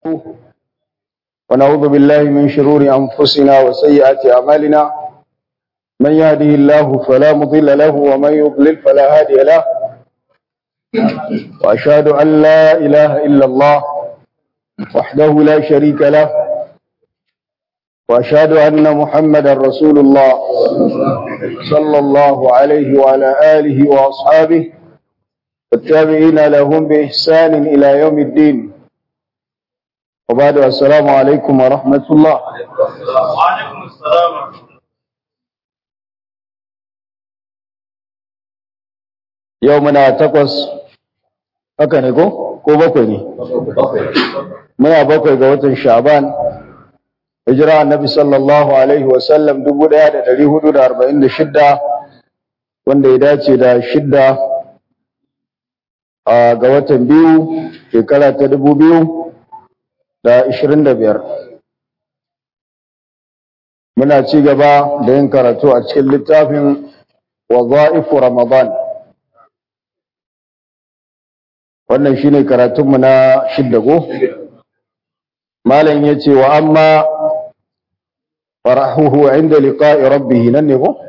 ونعوذ بالله من شرور أنفسنا وسيئات أعمالنا من يهده الله فلا مضل له ومن يضلل فلا هادي له وأشهد أن لا إله إلا الله وحده لا شريك له وأشهد أن محمدا رسول الله صلى الله عليه وعلى آله وأصحابه والتابعين لهم بإحسان إلى يوم الدين وبعد السلام عليكم ورحمة الله وعليكم السلام ورحمة الله يومنا تقص haka ne ko ko bakwai ne muna bakwai ga watan sha'ban hijira annabi sallallahu alaihi wasallam 1446 wanda ya dace da shidda ga watan biyu shekara ta dubu biyu da ishirin da biyar muna ci gaba da yin karatu a cikin littafin waza'ifu ramadan wannan shine karatunmu na shidda go malam ya ce wa amma farahuhu inda liqa'i rabbih nan ne ko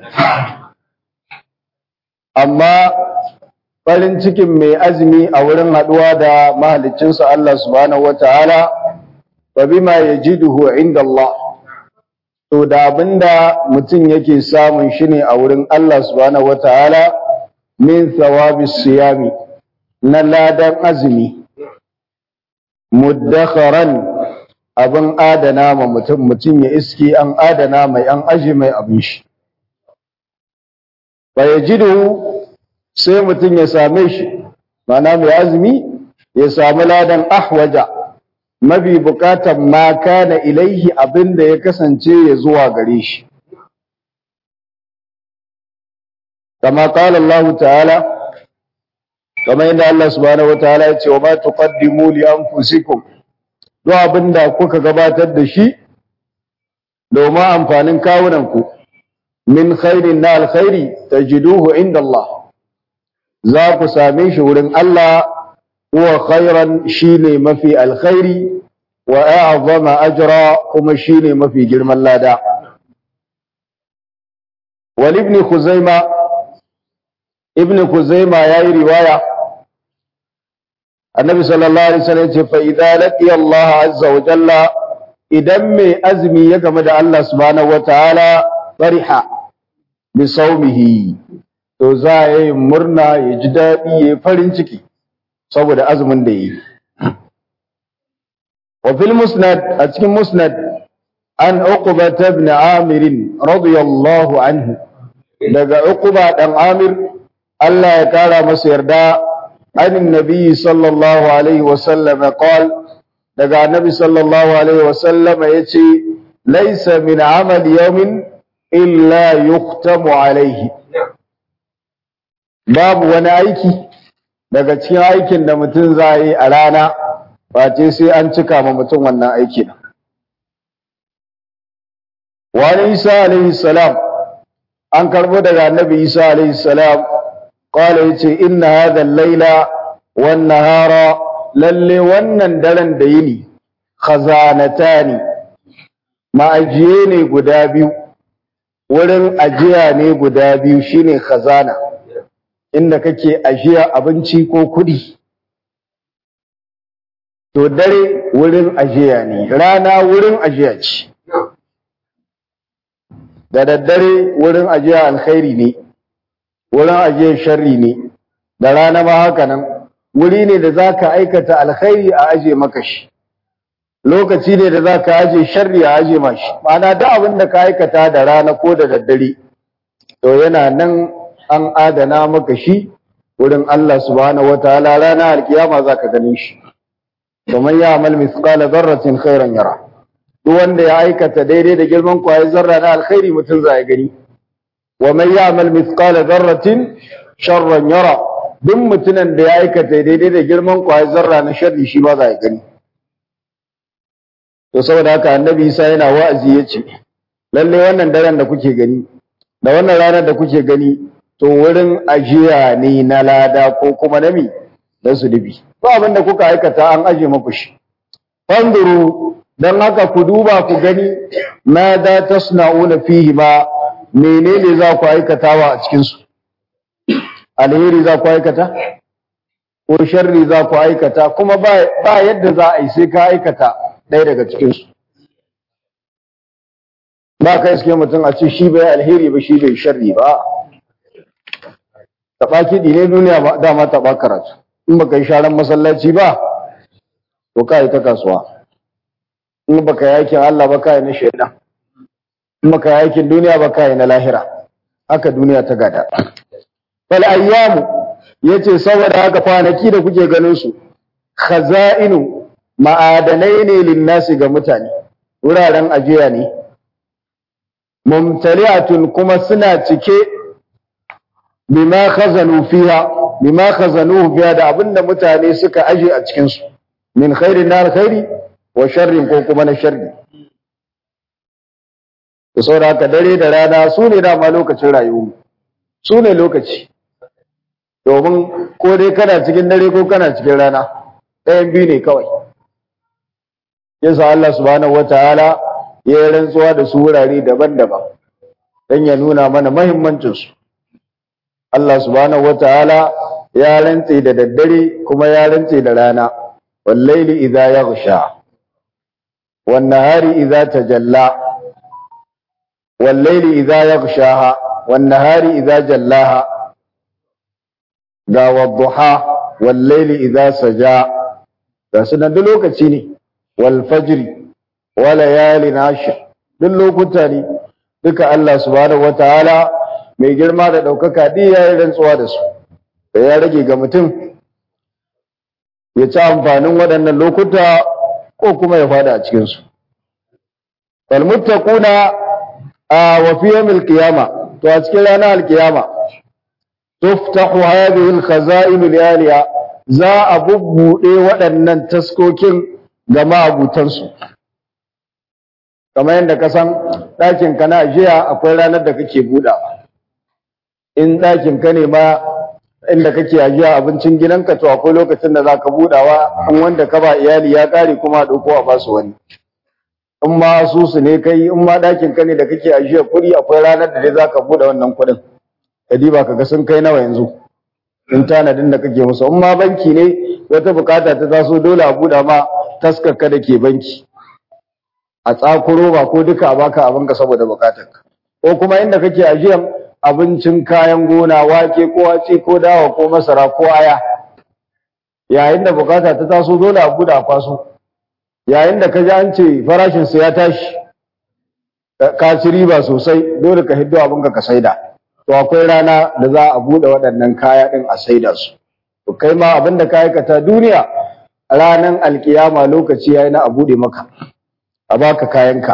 amma farin cikin mai azumi a wurin haɗuwa da mahaliccinsa Allah subhanahu wataala fa bima yajiduhu inda Allah to da abinda mutum yake samun shi ne a wurin Allah subhanahu wataala min thawabis siyami na ladan azumi muddakharan abin adana ma mutum mutum ya iski an adana mai an aji mai abin shi fa yajidu sai mutum ya same shi mana mai azumi ya samu ladan ahwaja mafi bukatan ma kana ilaihi abinda ya kasance ya zuwa gare shi kama qala Allah ta'ala kama inda Allah subhanahu wataala ya ce wa ma tuqaddimu li anfusikum duk abinda kuka gabatar da shi domin amfanin kawunanku min khairin na alkhairi tajiduhu inda Allah za ku same shi wurin Allah huwa khairan shine mafi alkhairi wa a'zama ajra kuma shine mafi girman lada wal ibn khuzaima ibn khuzaima yayi riwaya annabi sallallahu alaihi wasallam ce fa idza laqiya Allah azza wa jalla idan mai azumi ya game da Allah subhanahu wataala fariha bi saumihi to za a yi murna ya ji daɗi ya yi farin ciki saboda azumin da yi. Wa fil musnad a cikin musnad an uquba ibn Amir radiyallahu anhu daga uquba dan Amir Allah ya kara masa yarda anin nabi sallallahu alaihi wa sallam qal daga annabi sallallahu alaihi wa sallam yace laysa min amali yawmin illa yuqtamu alaihi babu wani aiki daga cikin aikin da mutum za yi a rana face sai an cika ma mutum wannan aiki na. Wani Isa alaihi salam an karbo daga annabi Isa alaihi salam kawai ya ce inna hadha laila wan nahara lalle wannan daren da yini khazanatani ma'ajiye ne guda biyu wurin ajiya ne guda biyu shine khazana inda kake ajiya abinci ko kuɗi. To dare wurin ajiya ne, rana wurin ajiya ce. Da daddare wurin ajiya alkhairi ne, wurin ajiya sharri ne, da rana ma haka nan, wuri ne da za ka aikata alkhairi a aje maka shi. Lokaci ne da za ka aje sharri a aje mashi, ma'ana da abin da ka aikata da rana ko da daddare, to yana nan an adana maka shi wurin Allah subhanahu wataala rana alkiyama zaka ganin shi kamar ya amal mithqala dharratin khairan yara duk wanda ya aikata daidai da girman kwaye zarra na alkhairi mutum zai gani wa man ya'mal mithqala dharratin sharran yara duk mutumin da ya aikata daidai da girman kwaye zarra na sharri shi ba zai gani to saboda haka annabi Isa yana wa'azi yace lalle wannan daren da kuke gani da wannan ranar da kuke gani to wurin ajiya ne na lada ko kuma nami da zunubi ba abin da kuka aikata an aje muku shi fanduru dan haka ku duba ku gani ma da tasna'una fihi ma menene za ku aikatawa a cikin su alheri za ku aikata ko sharri za ku aikata kuma ba ba yadda za a yi sai ka aikata ɗaya daga cikin su ba ka iske mutum a ce shi bai alheri ba shi bai sharri ba taɓa kiɗi ne duniya ba dama taɓa karatu in baka yi sharan masallaci ba to ka yi ta kasuwa in baka yi aikin Allah ba ka yi na shaidan in baka yi aikin duniya ba ka yi na lahira haka duniya ta gada fal ayyamu yace saboda haka kwanaki da kuke ganin su khaza'inu ma'adanai ne linnasi ga mutane wuraren ajiya ne mumtali'atun kuma suna cike bima khazanu fiha bima khazanuhu fiha da abinda mutane suka aje a cikin su min khairin na alkhairi wa sharrin ko kuma na sharri to saboda haka dare da rana su ne dama lokacin rayuwa su ne lokaci domin ko dai kana cikin dare ko kana cikin rana ɗayan biyu ne kawai yasa Allah subhanahu wataala ya yi rantsuwa da su wurare daban-daban don ya nuna mana mahimmancinsu Allah subhanahu wataala ya rantse da daddare kuma ya rantse da rana wallaili idza yaghsha wan nahari idza tajalla wallaili idza yaghshaha wan nahari idza jallaha ga wadduha wallaili idza saja ga sunan duk lokaci ne wal fajri wa layalin ashr duk lokuta ne duka Allah subhanahu wataala mai girma da ɗaukaka ɗi ya yi rantsuwa da su da ya rage ga mutum ya ci amfanin waɗannan lokuta ko kuma ya fada a cikinsu. Falmuttaquna a wafiyar alkiyama to a cikin ranar alkiyama tuftahu hadhihi alkhaza'in aliyaliya za a bubbuɗe waɗannan taskokin ga ma'abutansu kamar yadda ka san ɗakin ka na ajiya akwai ranar da kake buɗawa in ɗakin ka ne ma inda kake ajiya abincin gidanka to akwai lokacin da zaka budawa in wanda ka ba iyali ya kare kuma a dauko a basu wani in ma asusu ne kai in ma ɗakin ka ne da kake ajiya kuɗi akwai ranar da dai zaka buɗe wannan kuɗin ka diba ka ga sun kai nawa yanzu in tanadin da kake musu in ma banki ne wata bukata ta taso dole a buɗe ma taskar ka da ke banki a tsakuro ba ko duka a baka abinka saboda bukatarka ko kuma inda kake ajiyan abincin kayan gona wake ko wace ko dawa ko masara ko aya yayin da bukata ta taso dole a buɗe a kwaso yayin da ka ji an ce farashin sa ya tashi ka ci riba sosai dole ka hiddo abinka ka saida to akwai rana da za a buɗe waɗannan kaya ɗin a saida su to kai ma abin da ka aikata duniya ranan alkiyama lokaci yayi na a buɗe maka a baka kayanka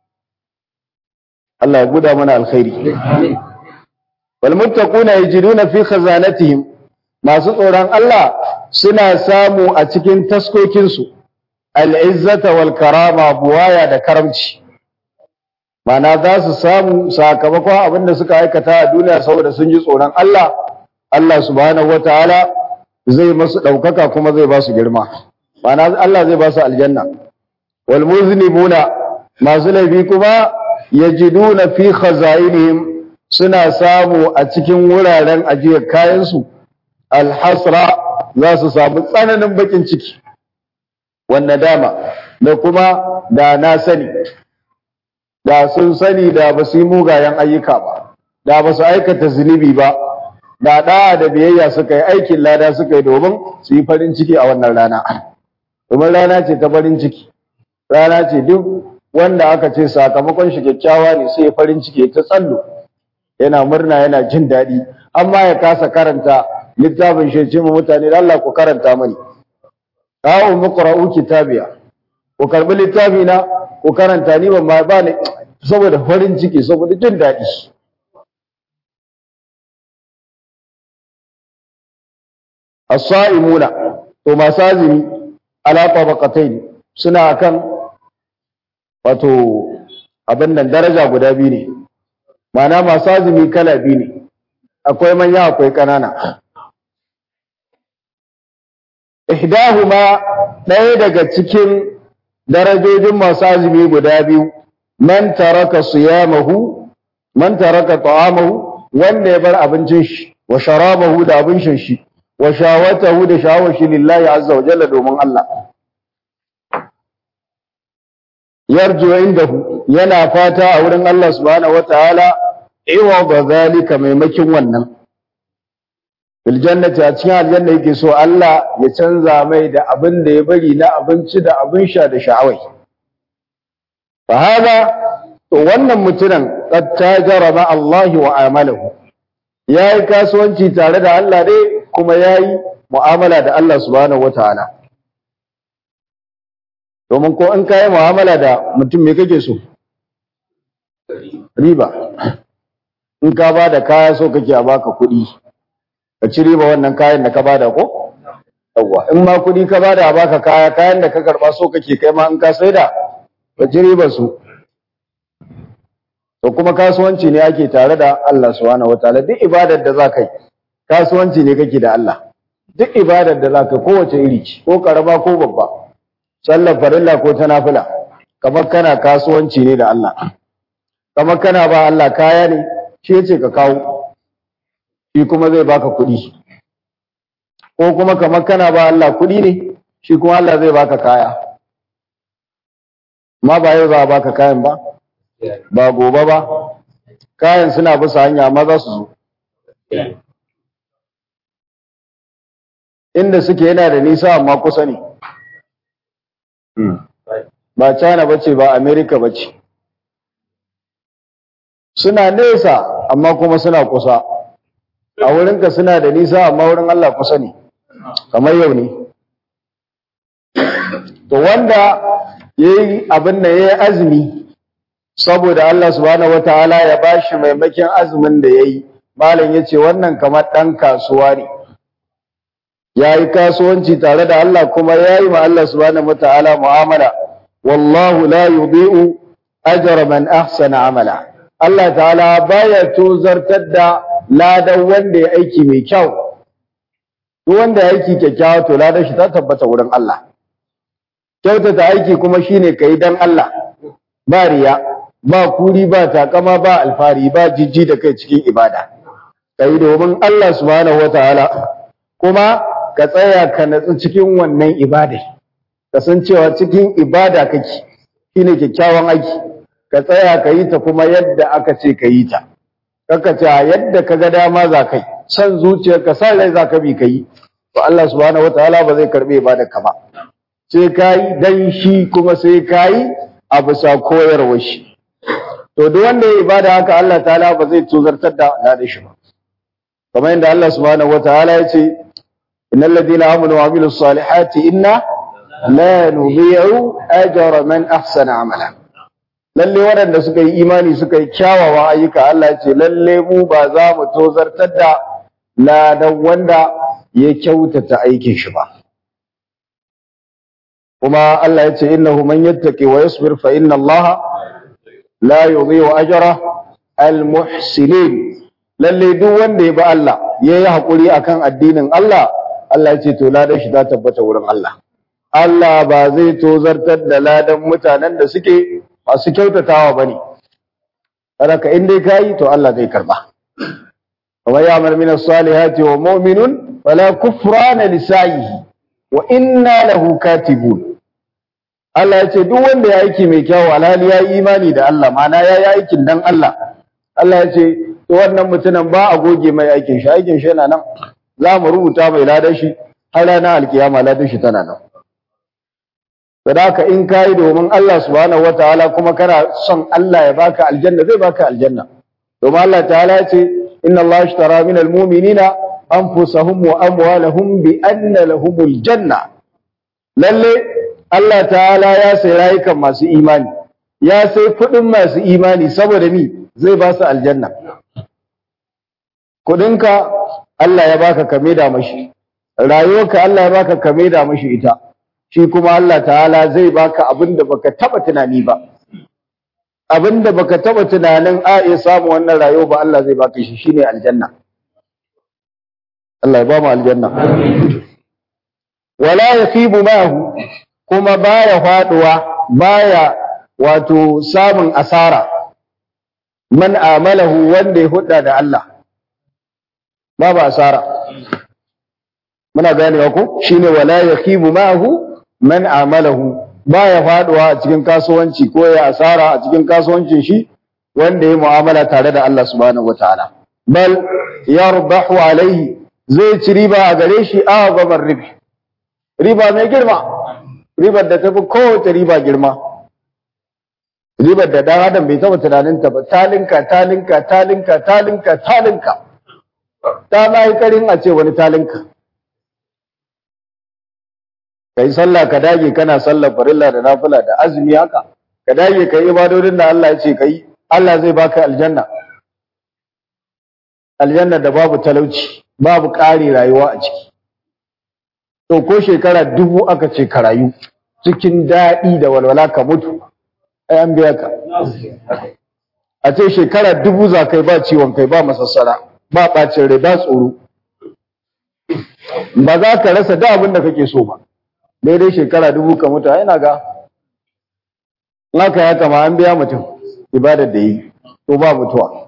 Allah ya guda mana alkhairi wal muttaquna yajiduna fi khazanatihim masu tsoron Allah suna samu a cikin taskokin su al-izzata wal karama buwaya da karamci mana za su samu sakamakon abin da suka aikata a duniya saboda sun ji tsoron Allah Allah subhanahu wataala zai masu ɗaukaka kuma zai ba su girma mana Allah zai ba su aljanna wal muznibuna masu laifi kuma yajiduna fi khazainihim suna samu a cikin wuraren ajiyar kayansu alhasra za su samu tsananin bakin ciki wanda dama da kuma da na sani da sun sani da ba su yi mugayen ayyuka ba da ba su aikata zunubi ba da ɗaya da biyayya suka yi aikin lada suka yi domin su yi farin ciki a wannan rana domin rana ce ta farin ciki rana ce duk wanda aka ce sakamakon shi kyakkyawa ne sai farin ciki ta tsallo yana murna yana jin daɗi amma ya kasa karanta littafin shi ce mu mutane da Allah ku karanta mani ta'u muqra'u kitabiya ku karbi littafi na ku karanta ni ban ma ba ne saboda farin ciki saboda jin daɗi as-sa'imuna to masu azumi ala tabaqatayn suna akan wato abin nan daraja guda biyu ne Mana masu azumi kala biyu ne, akwai manya akwai ƙanana. Ihdahuma ɗaya daga cikin darajojin masu azumi guda biyu man taraka siyamahu man taraka ta'amahu wanda ya bar abincin shi wa sharabahu da abin shan shi wa shawatahu da shawar shi lillahi azza wa jalla domin Allah yarju indahu yana fata a wurin Allah subhanahu wataala iwa zalika maimakin wannan fil jannati a cikin aljanna yake so Allah ya canza mai da abin da ya bari na abinci da abin sha da sha'awai fa hada to wannan mutumin qad tajara ma Allah wa amalahu yayi kasuwanci tare da Allah dai kuma yayi mu'amala da Allah subhanahu wataala domin ko in kai mu'amala da mutum me kake so riba in ka ba da kaya so kake a baka kuɗi ka ci riba wannan kayan da ka bada ko yawwa in ma kuɗi ka bada a baka kaya kayan da ka karɓa so kake kai ma in ka saida ka ci riba su to kuma kasuwanci ne ake tare da Allah subhanahu wataala duk ibadar da za ka yi kasuwanci ne kake da Allah duk ibadar da za ka kowace iri ce ko karama ko babba sallar farilla ko ta nafila kamar kana kasuwanci ne da Allah kamar kana ba Allah kaya ne shi yace ka kawo shi kuma zai baka kuɗi ko kuma kamar kana ba Allah kuɗi ne shi kuma Allah zai baka kaya ma ba yau za a baka kayan ba ba gobe ba kayan suna bisa hanya amma za su zo inda suke yana da nisa amma kusa ne ba China bace ba America bace suna nesa amma kuma suna kusa a wurinka suna da nisa amma wurin Allah kusa ne kamar yau ne to wanda yayi abin da yayi azumi saboda Allah subhanahu wataala ya bashi maimakin azumin da yayi malam yace wannan kamar dan kasuwa ne yayi kasuwanci tare da Allah kuma yayi ma Allah subhanahu wataala mu'amala wallahu la yudhi'u ajra man ahsana amala Allah ta'ala baya tozartar da ladan wanda ya aiki mai kyau duk wanda ya aiki kyakkyawa to ladan shi ta tabbata wurin Allah kyautata aiki kuma shine kai dan Allah ba riya ba kuri ba takama ba alfari ba jijji da kai cikin ibada kai domin Allah subhanahu wataala kuma ka tsaya ka natsu cikin wannan ibada kasancewa cikin ibada kake shine kyakkyawan aiki ka tsaya ka yi ta kuma yadda aka ce ka yi ta kaka ce yadda ka ga dama za kai san zuciyarka san rai za ka bi ka yi to Allah subhanahu wataala ba zai karbe ibada ka ba sai ka yi dan shi kuma sai ka yi a bisa koyarwar shi to duk wanda ya ibada haka Allah ta'ala ba zai tuzartar da ladan shi ba kamar yadda Allah subhanahu wataala ya ce innal ladina amanu wa amilus salihati inna la nudhi'u ajra man ahsana amala lalle waɗanda suka yi imani suka yi kyawawan ayyuka Allah ya ce lalle mu ba za mu tozartar da ladan wanda ya kyautata aikin shi ba kuma Allah ya ce innahu man yattaqi wa yasbir fa inna Allah la yudhi'u ajra al-muhsinin lalle duk wanda ya bi Allah yayi hakuri akan addinin Allah Allah ya ce to ladan shi ta tabbata wurin Allah Allah ba zai tozartar da ladan mutanen da suke masu kyautatawa bane ka in dai kai to Allah zai karba wa ya'mal min as-salihati wa mu'minun fala kufrana li sa'ihi wa inna lahu katibun Allah ya ce duk wanda ya aiki mai kyau alhali ya yi imani da Allah mana ya yi aikin dan Allah Allah ya ce to wannan mutumin ba a goge mai aikin shi aikin shi yana nan za mu rubuta mai ladan shi har ranar alkiyama ladan shi tana nan sadaka in kai domin Allah subhanahu wataala kuma kana son Allah ya baka aljanna zai baka aljanna domin Allah ta'ala ya ce inna Allah ashtara min almu'minina anfusahum wa amwalahum bi anna lahumul janna lalle Allah ta'ala ya sai rayukan masu imani ya sai kudin masu imani saboda ni zai ba su aljanna kudinka Allah ya baka kame da mashi rayuwarka Allah ya baka kame da mashi ita shi kuma Allah ta'ala zai baka abinda baka taba tunani ba abinda baka taba tunanin a iya samu wannan rayuwa ba Allah zai baka shi shine aljanna Allah ya ba mu aljanna wala yaqibu ma'ahu kuma baya faduwa baya wato samun asara man amalahu wanda ya hudda da Allah babu asara muna ganewa ko shine wala yakhibu ma'ahu man amalahu baya faduwa a cikin kasuwanci ko ya asara a cikin kasuwancin shi wanda ya mu'amala tare da Allah subhanahu wataala bal yarbahu alaihi zai ci riba a gare shi azabar ribi riba mai girma ribar da tafi kowace riba girma ribar da dan adam bai taba tunanin ta ba talinka talinka talinka talinka talinka ta mai karin a ce wani talinka kai sallah ka dage kana sallar farilla da nafila da azumi haka ka dage kai ibadodin da Allah ya ce kai Allah zai baka aljanna aljanna da babu talauci babu ƙari rayuwa a ciki to ko shekara dubu aka ce ka rayu cikin daɗi da walwala ka mutu ai an biya ka a ce shekara dubu za kai ba ciwon kai ba masassara ba ɓacin rai ba tsoro ba za ka rasa da abin da kake so ba daidai shekara dubu ka mutu ai na ga naka ya kama an biya mutum ibadar da yi to ba mutuwa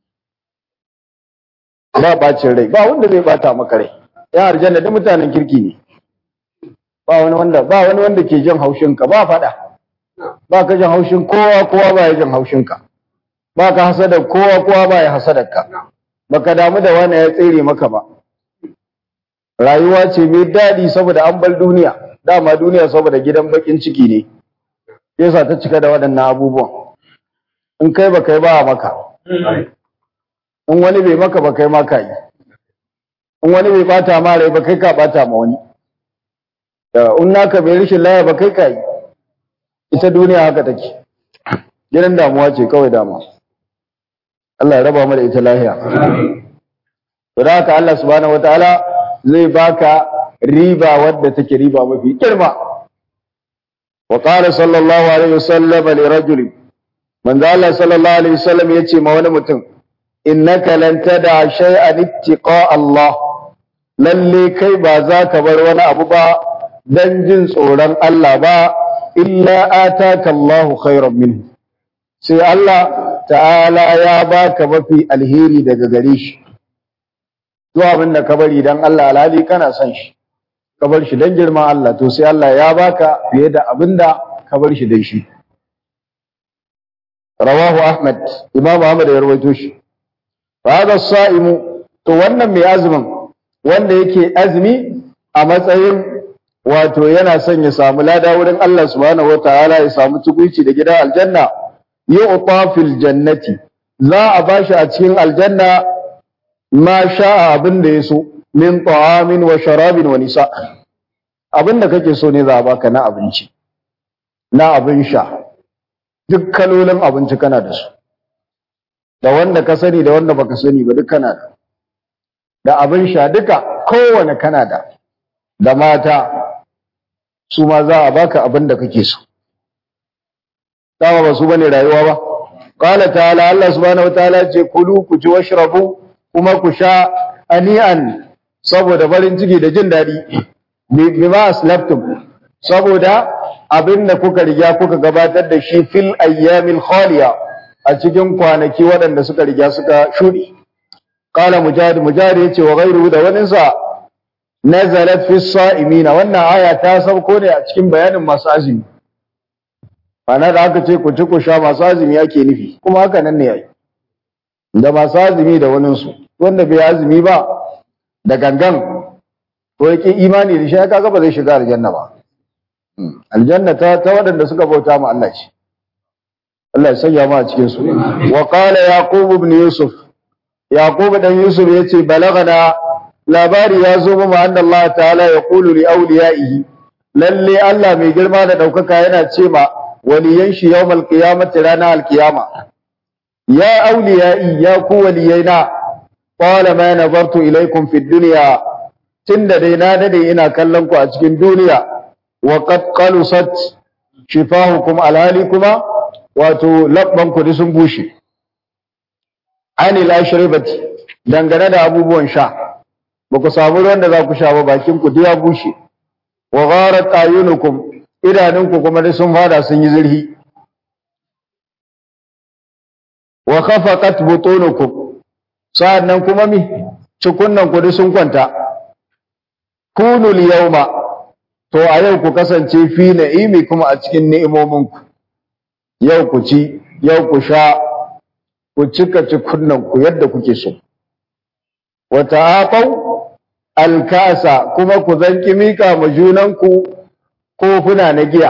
ba bacin rai ba wanda zai bata maka rai ya aljanna da mutanen kirki ne ba wani wanda ba wani wanda ke jin haushin ka ba fada ba ka jin haushin kowa kowa ba ya jin haushin ka ba ka hasada kowa kowa ba ya hasadar ka baka damu da wani ya tsere maka ba rayuwa ce mai daɗi saboda an bar duniya dama duniya saboda gidan bakin ciki ne yasa ta cika da waɗannan abubuwan in kai ba kai ba maka in wani bai maka ba kai maka yi in wani bai bata ma rai ba kai ka bata ma wani in naka bai rishin laya ba kai ka yi ita duniya haka take gidan damuwa ce kawai dama Allah ya raba mu da ita lahiya to da haka Allah subhanahu wataala zai baka riba wadda take riba mafi girma wa qala sallallahu alaihi wasallam li rajulin manzo Allah sallallahu alaihi wasallam yace ma wani mutum innaka lan tada shay'an ittiqa Allah lalle kai ba za ka bar wani abu ba dan jin tsoron Allah ba illa ataka Allahu khairan minhu sai Allah ta'ala ya baka mafi alheri daga gare shi duk abin da ka bari dan Allah alhali kana son shi ka bar shi dan girman Allah to sai Allah ya baka fiye da abin da ka bar shi dan shi rawahu Ahmad Imam Ahmad ya rawaito shi hada sa'imu to wannan mai azumin wanda yake azumi a matsayin wato yana son ya samu lada wurin Allah subhanahu wataala ya samu tukuici da gidan aljanna yu'ta fil jannati za a bashi a cikin aljanna ma sha'a abin da yaso min ta'amin wa sharabin wa nisa abin da kake so ne za a baka na abinci na abin sha duk kalolin abinci kana da su da wanda ka sani da wanda baka sani ba duk kana da da abin sha duka kowane kana da da mata su ma za a baka abin da kake so dama ba su bane rayuwa ba qala ta'ala Allah subhanahu wataala ce kulu ku ci washrabu kuma ku sha ani'an saboda farin ciki da jin dadi bima aslaftum saboda abin da kuka riga kuka gabatar da shi fil ayyamil khaliya a cikin kwanaki waɗanda suka riga suka shudi qala mujahid mujahid yace wa ghayru da wani sa nazalat fi sa'imina wannan aya ta sauko ne a cikin bayanin masu azumi ana da aka ce ku ci ku sha masu azumi yake nufi kuma haka nan ne yayi da masu azumi da wani su wanda bai azumi ba da gangan ko yake imani da shi kaga ba zai shiga aljanna ba aljanna ta ta waɗanda suka bauta ma Allah shi Allah ya sanya mu a cikin su wa qala yaqub ibn yusuf yaqub dan yusuf yace balagana labari ya zo mu anna Allah ta'ala ya qulu li awliyaihi lalle Allah mai girma da daukaka yana ce ma waliyan shi yawmal qiyamati rana alqiyama ya awliyai ya ku waliyaina qala ma nazartu ilaykum fid dunya tunda dai na dade ina kallon ku a cikin duniya wa qad qalusat shifahukum alhali kuma wato labban ku sun bushe anil ashribati dangane da abubuwan sha ba ku samu ruwan da za ku sha ba bakin ku ya bushe wa gharat ayunukum idanunku kuma da sun fada sun yi zurhi wa khafaqat butunukum sa'annan kuma mi cikunnan ku sun kwanta kunul yawma to a yau ku kasance fi na'imi kuma a cikin ni'imominku yau ku ci yau ku sha ku cika cikunnan ku yadda kuke so wa ta'aqaw alkasa kuma ku zanki mika ma junanku kofuna na giya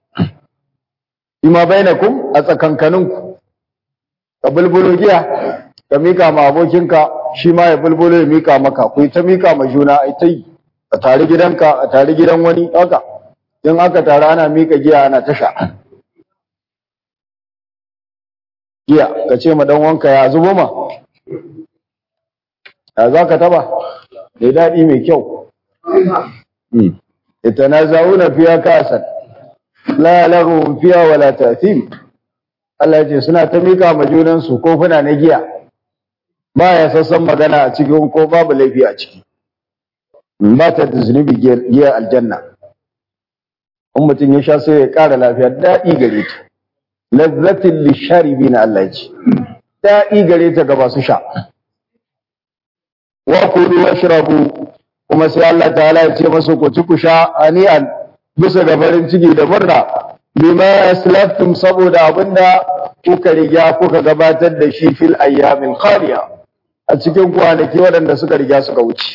ima bainakum a tsakankaninku ka bulbulo giya ka mika ma abokinka shi ma ya bulbulo ya mika maka ku ta mika ma juna ai ta yi a tare gidanka a tare gidan wani haka in aka tare ana mika giya ana tasha giya ka ce ma dan wanka ya zubo ma ya za ka taba da daɗi mai kyau yatanaza'una fiya kasan la lahum fiya wala ta'thim Allah ce suna ta mika ma junan su kofuna na giya ba ya sassan magana a cikin ko babu laifi a ciki ba ta da zunubi giya aljanna in mutum ya sha sai ya ƙara lafiya daɗi gare ta lazzatin lisharibina Allah ya ce daɗi gare ta ga masu sha wa kulu washrabu kuma sai Allah ta'ala ya ce masu ku ci ku sha ani'an bisa ga farin ciki da murna bima aslaftum saboda abinda kuka riga kuka gabatar da shi fil ayyamil khaliya a cikin kwanaki waɗanda suka riga suka wuce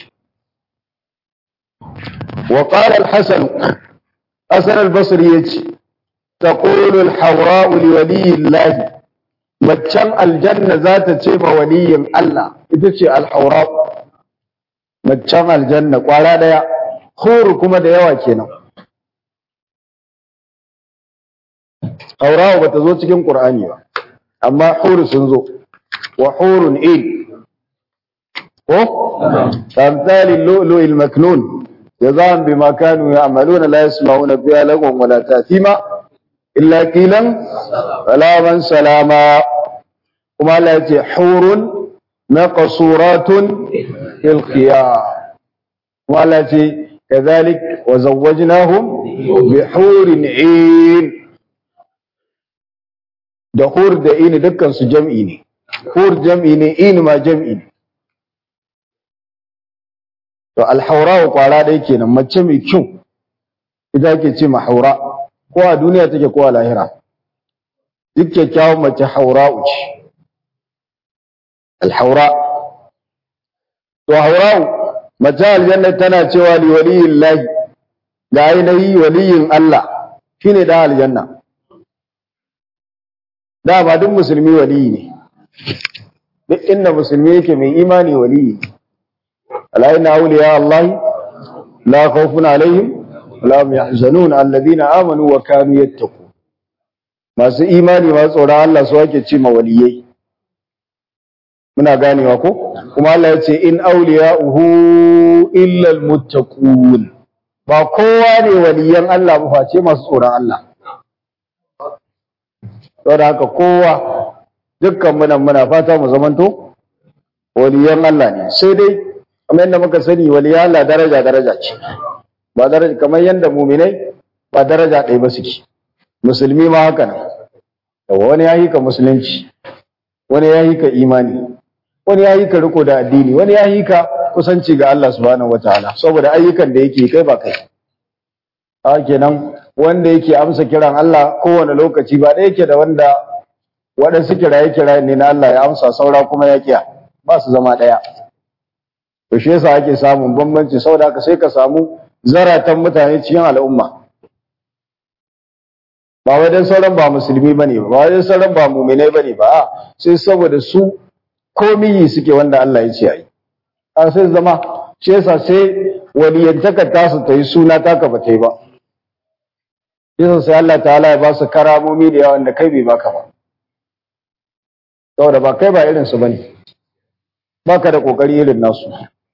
wa qala al-hasan hasan al-basri yace taqulu al-hawra li waliyi Allah maccan aljanna za ta ce ma waliyin Allah ita ce al-hawra maccan aljanna kwara daya huru kuma da yawa kenan haurawa bata zo cikin qur'ani ba amma huru sun zo wa hurun in ko tamthali lu'lu'il maknun jazaan bima kanu ya'maluna la yasma'una fiha lagwan wala ta'thima illa qilan salaman salama kuma Allah ya ce hurun maqsuratun fil khiyar kuma Allah ya ce كذلك وزوجناهم بحور عين da hur da ini dukkan su jam'i ne hur jam'i ne ini ma jam'i ne to alhaura kwara dai kenan mace mai kyau ita ake ce ma haura ko a duniya take ko a lahira duk kyakkyawan mace haura ce alhaura to haura mace aljanna tana cewa li waliyin lahi ga ainihi waliyin Allah shine da aljanna dama duk musulmi waliyi ne duk inda musulmi yake mai imani waliyi ala inna awliya Allah la khawfun alaihim wala hum yahzanun alladhina amanu wa kanu yattaqun masu imani masu tsoron Allah su ake ce ma waliyai muna ganewa ko kuma Allah ya ce in awliya'uhu illa almuttaqun ba kowa ne waliyan Allah ba face masu tsoron Allah saboda haka kowa dukkan muna muna fata mu zamanto waliyan Allah ne sai dai kamar yadda muka sani waliyan Allah daraja daraja ce ba daraja kamar yadda muminai ba daraja ɗaya ba suke musulmi ma haka nan wani ya yi ka musulunci wani ya yi ka imani wani ya yi ka riko da addini wani ya yi ka kusanci ga Allah subhanahu wataala saboda ayyukan da yake kai ba kai haka kenan wanda yake amsa kiran Allah kowane lokaci ba ɗaya yake da wanda waɗansu kiraye kiraye ne na Allah ya amsa saura kuma ya kiya ba su zama ɗaya to shi yasa ake samun bambanci saboda haka sai ka samu zaratan mutane cikin al'umma ba wai dan sauran ba musulmi bane ba ba wai dan sauran ba mu'minai bane ba a sai saboda su komi suke wanda Allah ya ce ayi a sai zama shi yasa sai waliyantaka tasu ta yi suna taka ba ta yi ba yasa sai Allah ta'ala ya ba su karamomi da yawan da kai bai baka ba saboda ba kai ba irin su bane baka da kokari irin nasu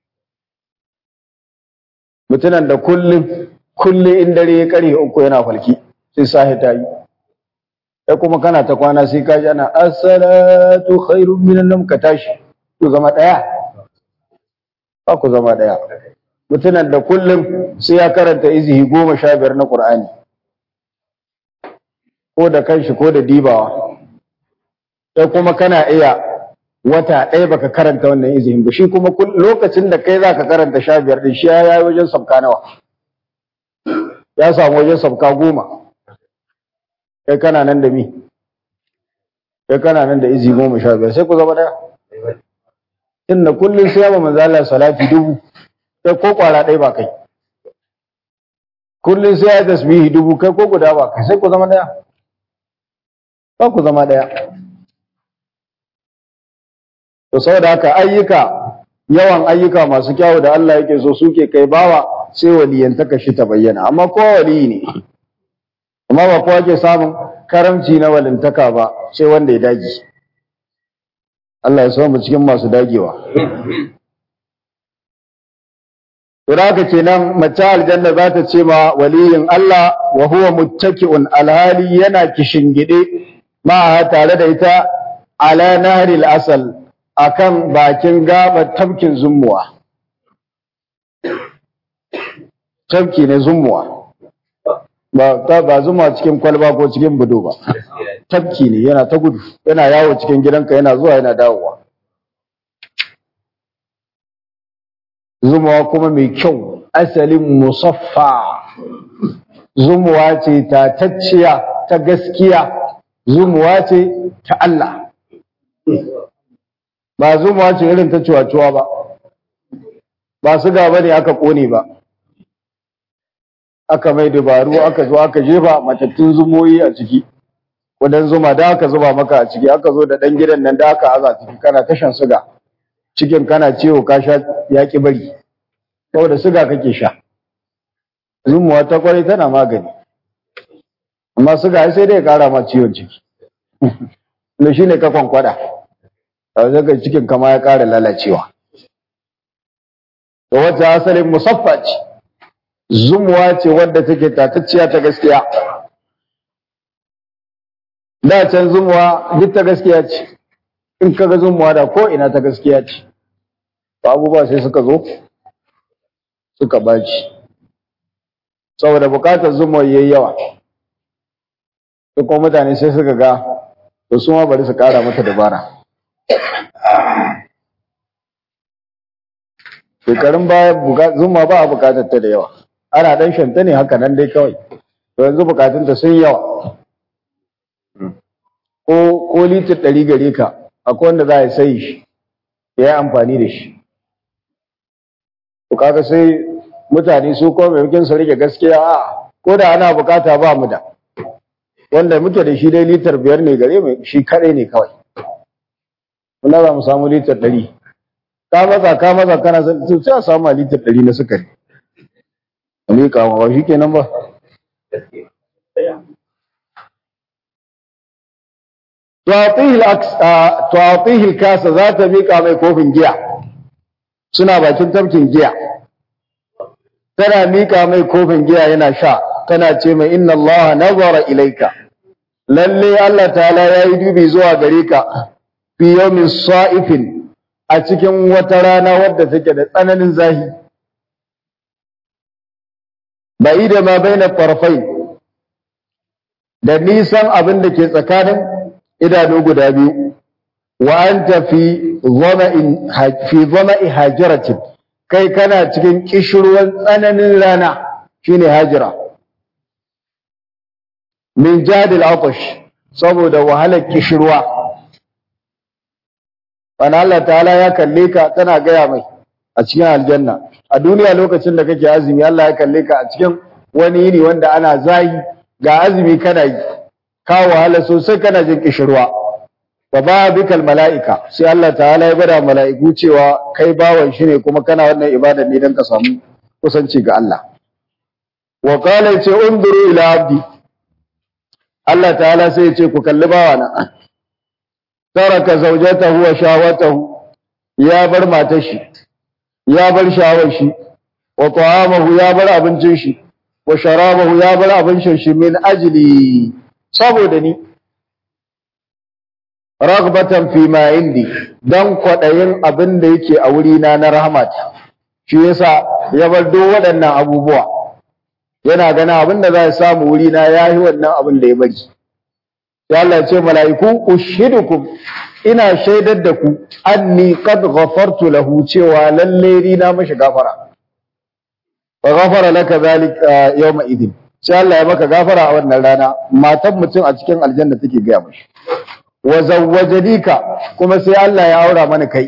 mutunan da kullum kullum in dare ya kare uku yana falki sai sahi ta yi sai kuma kana ta kwana sai ka ji ana as-salatu khairun minan nawm ka tashi ku zama daya ba ku zama daya mutunan da kullum sai ya karanta izihi goma sha biyar na Qur'ani ko da kanshi ko da dibawa sai kuma kana iya wata ɗaya baka karanta wannan izinin ba shi kuma lokacin da kai zaka karanta sha biyar din shi ya yi wajen sabka nawa ya samu wajen sabka goma kai kana nan da mi kai kana nan da izi goma sha biyar sai ku zama ɗaya inda kullum sai yamma manzo Allah salati dubu kai ko kwara ɗaya ba kai kullum sai ya tasbihi dubu kai ko guda ba kai sai ku zama ɗaya ba ku zama ɗaya to saboda haka ayyuka yawan ayyuka masu kyawu da Allah yake so suke kai bawa sai waliyantaka shi ta bayyana amma kowa waliyi ne amma ba kowa ke samun karamci na walintaka ba sai wanda ya dage Allah ya so mu cikin masu dagewa to da haka kenan mace aljanna za ta ce ma waliyin Allah wa huwa muttaki'un alhali yana kishingide ma tare da ita ala nahril asal akan bakin gabar tafkin zummuwa tafki ne zummuwa ba ta ba zuma cikin kwalba ko cikin budo ba tafki ne yana ta gudu yana yawo cikin gidanka yana zuwa yana dawowa zumuwa kuma mai kyau asalin musaffa zumuwa ce ta tacciya ta gaskiya zumuwa ce ta Allah ba zumuwa ce irin ta cuwa-cuwa ba ba su gaba ne aka kone ba aka mai dabaru aka zo aka jefa matattun zumoyi a ciki wadan zuma da aka zuba maka a ciki aka zo da dan gidan nan da aka aza ciki kana tashan suga cikin kana ciwo ka sha yaki bari saboda suga kake sha zumuwa ta kwarai tana magani amma suga sai dai ya kara ma ciwon ciki da shine ka kwankwada a zaka cikin kama ya kara lalacewa da wata asalin musaffa ce zumuwa ce wadda take tatacciya ta gaskiya da can zumuwa duk ta gaskiya ce in kaga zumuwa da ko ina ta gaskiya ce abubuwa sai suka zo suka baci saboda bukatar zumuwa yayi yawa sai kuma mutane sai suka ga to su ma bari su kara mata dabara shekarun baya zuma ba a bukatar ta da yawa ana dan shanta ne haka nan dai kawai to yanzu bukatunta sun yawa ko ko litir ɗari gare ka akwai wanda za a sai shi ya yi amfani da shi to kaga sai mutane su ko maimakon su rike gaskiya a ko da ana bukata ba mu da wanda muke da shi dai litar biyar ne gare mu shi kaɗai ne kawai muna za mu samu litar ɗari ka maza ka maza kana sai a samu litar ɗari na sukari ne kama ba shi kenan ba tuwatihil kasa za ta miƙa mai kofin giya suna bakin tafkin giya tana miƙa mai kofin giya yana sha tana ce mai inna Allah nazara ilaika lalle Allah ta'ala ya yi dubi zuwa gare ka fi yawmin sa'ifin a cikin wata rana wadda take da tsananin zahi bai da ma bai na farfai da nisan abin da ke tsakanin idanu guda biyu wa an tafi zama'i hajiratin kai kana cikin kishirwan tsananin rana shine hajira min jadil atash saboda wahalar kishirwa wani Allah ta'ala ya kalle ka tana gaya mai a cikin aljanna a duniya lokacin da kake azumi Allah ya kalle ka a cikin wani yini wanda ana zayi ga azumi kana yi ka wahala sosai kana jin kishirwa wa ba bikal mala'ika sai Allah ta'ala ya bada mala'iku cewa kai bawan shi ne kuma kana wannan ibada ne don ka samu kusanci ga Allah wa qala ce unduru ila abdi Allah ta'ala sai ya ce ku kalli bawana taraka zawjatahu wa shawatahu ya bar matar shi ya bar shawar shi wa ta'amahu ya bar abincin shi wa sharabahu ya bar abincin shi min ajli saboda ni ragbatan fi ma indi dan kwadayin abin da yake a wuri na na rahmata shi yasa ya bar duk waɗannan abubuwa yana gana abin da za ya samu wuri na yayi wannan abin da ya bari sai Allah ya ce mala'iku ushidukum ina shaidar da ku anni qad ghafartu lahu cewa lalle ni na mashi gafara wa ghafara laka zalika yawma idin sai Allah ya maka gafara a wannan rana matan mutum a cikin aljanna take gaya mashi wa zawwajadika kuma sai Allah ya aura mana kai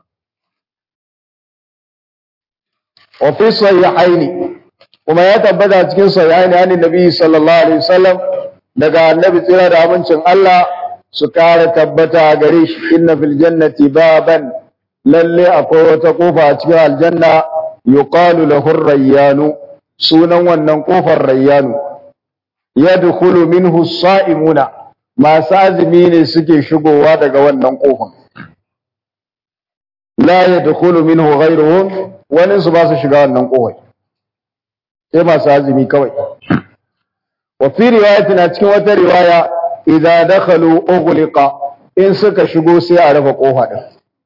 wa fi sahihaini kuma ya tabbata cikin sahihaini an nabi sallallahu alaihi wasallam daga annabi tsira da amincin Allah su kare tabbata gare shi inna fil jannati baban lalle akwai wata kofa a cikin aljanna yuqalu lahu rayyanu sunan wannan kofar rayyanu yadkhulu minhu as-sa'imuna masu azumi ne suke shigowa daga wannan kofar la yadkhulu minhu ghayruhum wani su ba su shiga wannan kofar sai masu azumi kawai wa fi riwayatin a cikin wata riwaya idza dakhalu ughliqa in suka shigo sai a rufe kofa din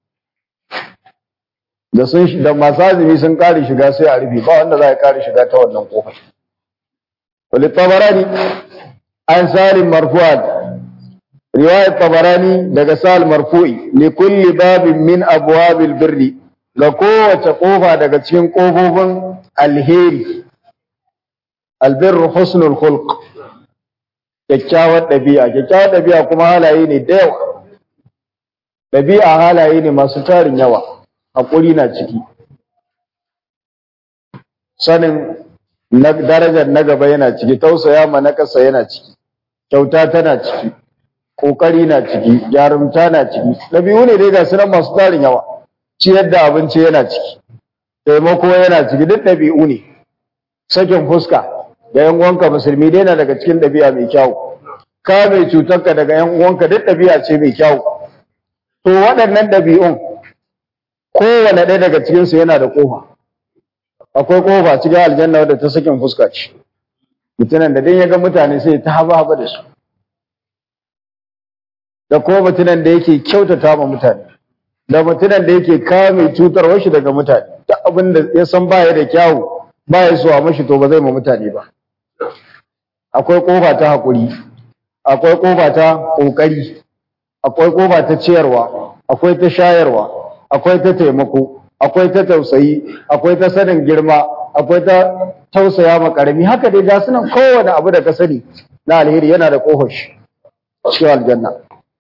da sun da masu azumi sun kare shiga sai a rufe ba wanda za ya kare shiga ta wannan kofar wal tabarani an salim marfu'an riwayat tabarani daga sal marfu'i li kulli babin min abwabil birri ga kowace kofa daga cikin kofofin alheri albirru husnul khulq kyakkyawar ɗabi'a kyakkyawar ɗabi'a kuma halaye ne da yawa ɗabi'a halaye ne masu tarin yawa haƙuri na ciki sanin darajar na gaba yana ciki tausaya ma na ƙasa yana ciki kyauta tana ciki ƙoƙari na ciki jarumta na ciki ɗabi'u ne dai ga sunan masu tarin yawa ciyar da abinci yana ciki taimako yana ciki duk ɗabi'u ne sakin fuska ga yan uwanka musulmi dai na daga cikin ɗabi'a mai kyau ka mai cutarka daga yan uwanka duk ɗabi'a ce mai kyau to waɗannan ɗabi'un kowane ɗaya daga cikin su yana da ƙofa akwai ƙofa cikin aljanna wadda ta sakin fuska ce mutunan da dai ya ga mutane sai ta haba haba da su da ko mutunan da yake kyautata ma mutane da mutunan da yake kame cutarwar shi daga mutane duk abin da ya san baya da kyawu baya so a mashi to ba zai ma mutane ba akwai kofa ta hakuri akwai kofa ta kokari akwai kofa ta ciyarwa akwai ta shayarwa akwai ta taimako akwai ta tausayi akwai ta sanin girma akwai ta tausaya ma karami haka dai ga sunan kowane abu da ka sani na alheri yana da kofar shi cikin aljanna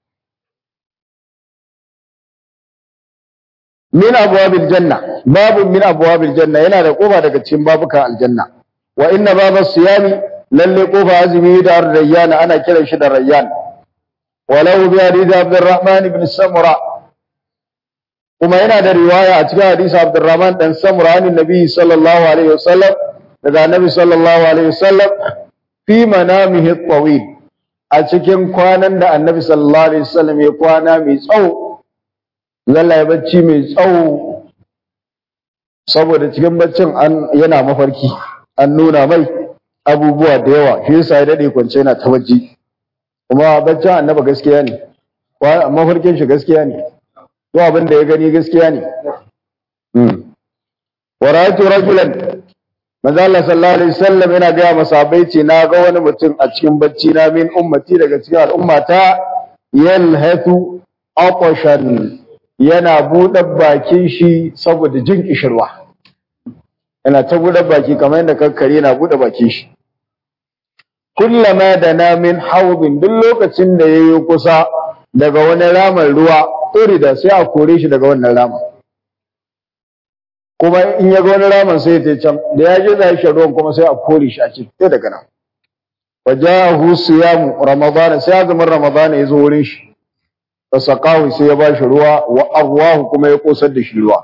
min abwabil janna babu min abwabil janna yana da kofa daga cikin babukan aljanna wa inna babas siyami lalle kofa azumi da rayyan ana kiran shi da rayyan walau bi hadith abdurrahman ibn samura kuma yana da riwaya a cikin hadisi abdurrahman dan samura an nabi sallallahu alaihi wasallam daga nabi sallallahu alaihi wasallam fi manamihi tawil a cikin kwanan da annabi sallallahu alaihi wasallam ya kwana mai tsawo Zalla ya bacci mai tsawo saboda cikin baccin an yana mafarki an nuna mai abubuwa da yawa shi yasa ya dade kwance yana ta bacci kuma baccin annaba gaskiya ne mafarkin shi gaskiya ne to abin da ya gani gaskiya ne wa ra'aytu rajulan manzo Allah sallallahu alaihi wasallam yana ga masahabai ce na ga wani mutum a cikin bacci na min ummati daga cikin al'ummata yalhatu aqshan yana buɗe bakin shi saboda jin kishirwa yana ta buɗe baki kamar yadda kakkare yana buɗe bakin shi kullama da na min haubin duk lokacin da yayi kusa daga wani raman ruwa da sai a kore shi daga wannan raman kuma in ya ga wani raman sai ya can da ya je zai shi ruwan kuma sai a kore shi a ce sai daga nan wajahu siyamu ramadana sai azumin ramadana ya zo wurin shi fasaqahu sai ya bashi ruwa wa arwahu kuma ya kosar da shi ruwa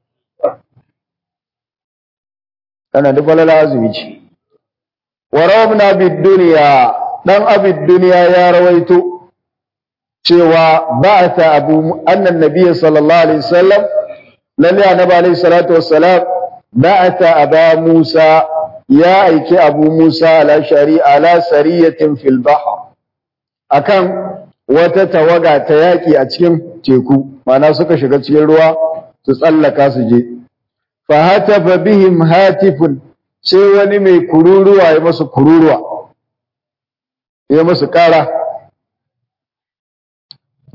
kana da balala azumi ce wa rawabna bid dunya dan abid dunya ya rawaito cewa ba'atha abu annan nabiyyi sallallahu alaihi wasallam lalle annabi alaihi salatu wassalam ba'atha aba musa ya aiki abu musa ala shari ala sariyatin fil bahr akan wata tawaga ta yaƙi a cikin teku mana suka shiga cikin ruwa su tsallaka su je fa hatafa bihim hatifun sai wani mai kururuwa ya masu kururuwa ya masu ƙara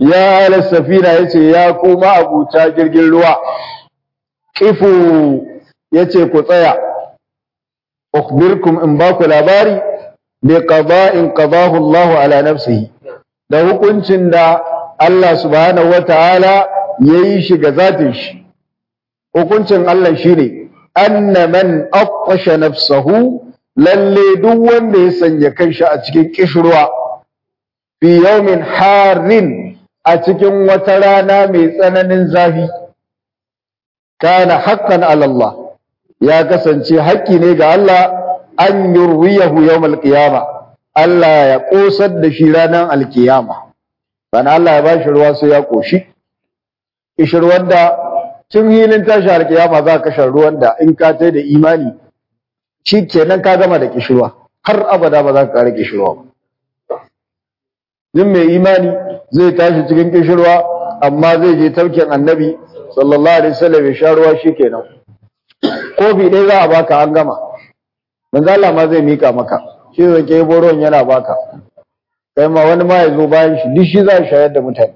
ya ala safina yace ya kuma abuta jirgin ruwa qifu yace ku tsaya ukhbirkum in ba ku labari bi qada'in qadahu Allah ala nafsihi da hukuncin da Allah subhanahu wataala yayi shi ga zatin shi hukuncin Allah shine anna man aqasha nafsahu lalle duk wanda ya sanya kanshi a cikin kishruwa fi yawmin harin a cikin wata rana mai tsananin zafi kana haqqan ala Allah ya kasance haƙƙi ne ga Allah an yurwiyahu yawmal qiyama Allah ya kosar da shi ranar alkiyama bana Allah ya bashi ruwa sai ya koshi kishirwar da tun hilin tashi alkiyama za ka shan ruwan da in ka tai da imani shi kenan ka gama da kishirwa har abada ba za ka kare kishirwa ba Jin mai imani zai tashi cikin kishirwa amma zai je taukin annabi sallallahu alaihi wasallam ya sha ruwa shikenan kofi ɗaya za a baka an gama manzo Allah ma zai mika maka shi zai ke boron yana baka kai ma wani ma ya zo bayan shi duk shi za a shayar da mutane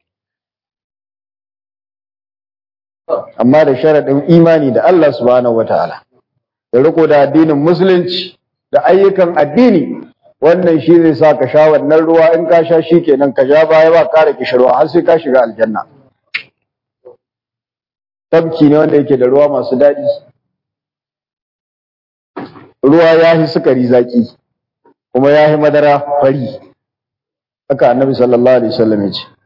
amma da sharaɗin imani da Allah subhanahu wataala da riko da addinin musulunci da ayyukan addini wannan shi zai sa ka sha wannan ruwa in ka sha shi kenan ka sha baya ba ƙara kishirwa har sai ka shiga aljanna tabki ne wanda yake da ruwa masu daɗi ruwa ya yi sukari zaki kuma ya yi madara fari haka annabi sallallahu alaihi wasallam ya ce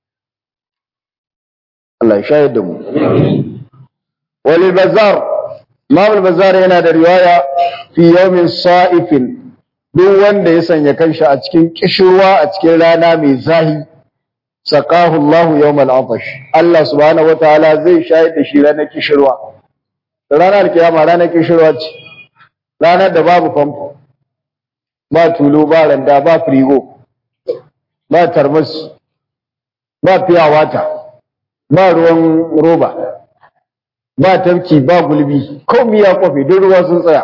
Allah ya shayar da mu wal bazar Imam bazar yana da riwaya fi yawmin sa'ifin duk wanda ya sanya kanshi a cikin kishirwa a cikin rana mai zahi saqahu Allah yawmal atash Allah subhanahu wataala zai shayar da shi ranar kishirwa ranar kiyama ranar kishirwa ce ranar da babu famfo ba tulo ba randa ba firigo ba tarmus ba fiya wata ba ruwan roba ba tafki ba gulbi komai ya kwafe duk ruwa sun tsaya